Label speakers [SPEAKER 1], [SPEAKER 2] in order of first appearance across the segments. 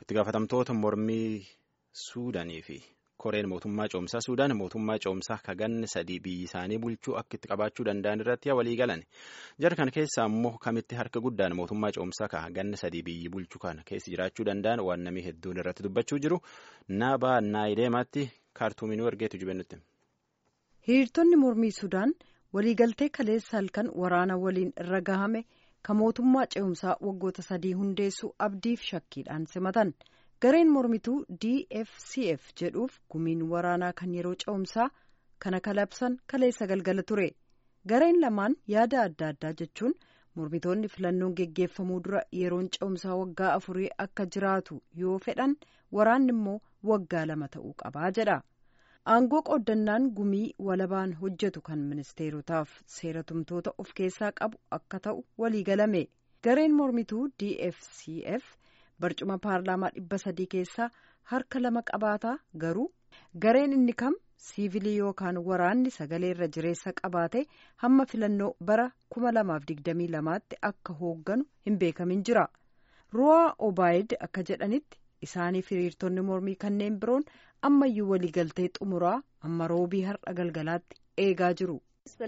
[SPEAKER 1] itti gaafatamtoota mormii suudaanii fi koreen mootummaa coomsaa suudaan mootummaa coomsaa kaganne sadii biyyi isaanii bulchuu akka itti qabaachuu danda'an irratti walii galan jara kana keessaa immoo kamitti harka guddaan mootummaa coomsaa kaganne sadii biyyi bulchuu kana keessa jiraachuu danda'an waan namni hedduun irratti dubbachuu jiru naabaa naayideemaatti kaartuuminuu ergeetu jibennutti.
[SPEAKER 2] hiriirtonni mormii sudaan waliigaltee kaleessa halkan waraana waliin irra gahame kan mootummaa ce'umsaa waggoota sadii hundeessuu abdiif shakkiidhaan simatan gareen mormituu dfcf jedhuuf gumiin waraanaa kan yeroo ce'umsaa kana kalabsan kaleessa galgala ture gareen lamaan yaada adda addaa jechuun mormitoonni filannoon geggeeffamuu dura yeroon ce'umsaa waggaa afurii akka jiraatu yoo fedhan waraanni immoo waggaa lama ta'uu qabaa jedha. aangoo qooddannaan gumii walabaan hojjetu kan ministeerotaaf seera tumtoota of keessaa qabu akka ta'u waliigalame gareen mormituu dfcf barcuma paarlaamaa dhibba sadii keessaa harka lama qabaataa garuu gareen inni kam siivilii yookaan waraanni sagalee irra jireessa qabaate hamma filannoo bara kuma lamaaf digdamii lamaatti akka hoogganu hin beekamin jira ruwaa obaayid akka jedhanitti isaaniif hiriirtonni mormii kanneen biroon ammayyuu waliigaltee xumuraa amma roobii har'a galgalaatti eegaa jiru.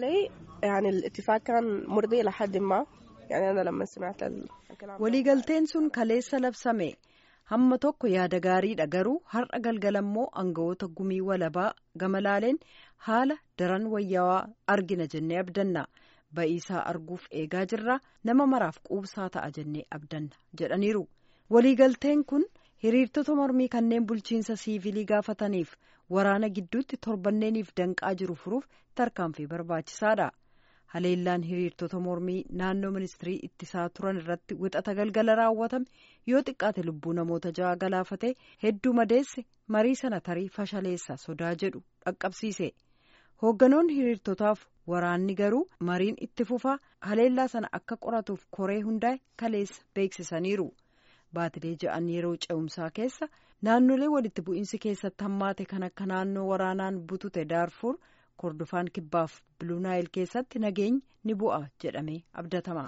[SPEAKER 2] waliigalteen sun kaleessa labsame hamma tokko yaada gaariidha garuu har'a galgala immoo aangawoota gumii walabaa gama laaleen haala daran wayyaawaa argina jennee abdanna ba'iisaa arguuf eegaa jirra nama maraaf quubsaa ta'a jennee abdanna jedhaniiru waliigalteen kun. hiriirtota mormii kanneen bulchiinsa siivilii gaafataniif waraana gidduutti torbanneeniif danqaa jiru furuuf tarkaanfii barbaachisaadha haleellaan hiriirtota mormii naannoo ministirii ittisaa turan irratti wixata galgala raawwatame yoo xiqqaate lubbuu namoota ja'a galaafate hedduu madeesse marii sana tarii fashaleessa sodaa jedhu dhaqqabsiise hoogganoonni hiriirtotaaf waraanni garuu mariin itti fufaa haleellaa sana akka qoratuuf koree hundaa'e kaleessa beeksisaniiru. baatilee ja'an yeroo ce'umsaa keessa naannolee walitti bu'iinsi keessatti hammaate kan akka naannoo waraanaan butute daarfuur kordofaan kibbaaf biluunaayil keessatti nageenyi ni bu'a jedhamee abdatama.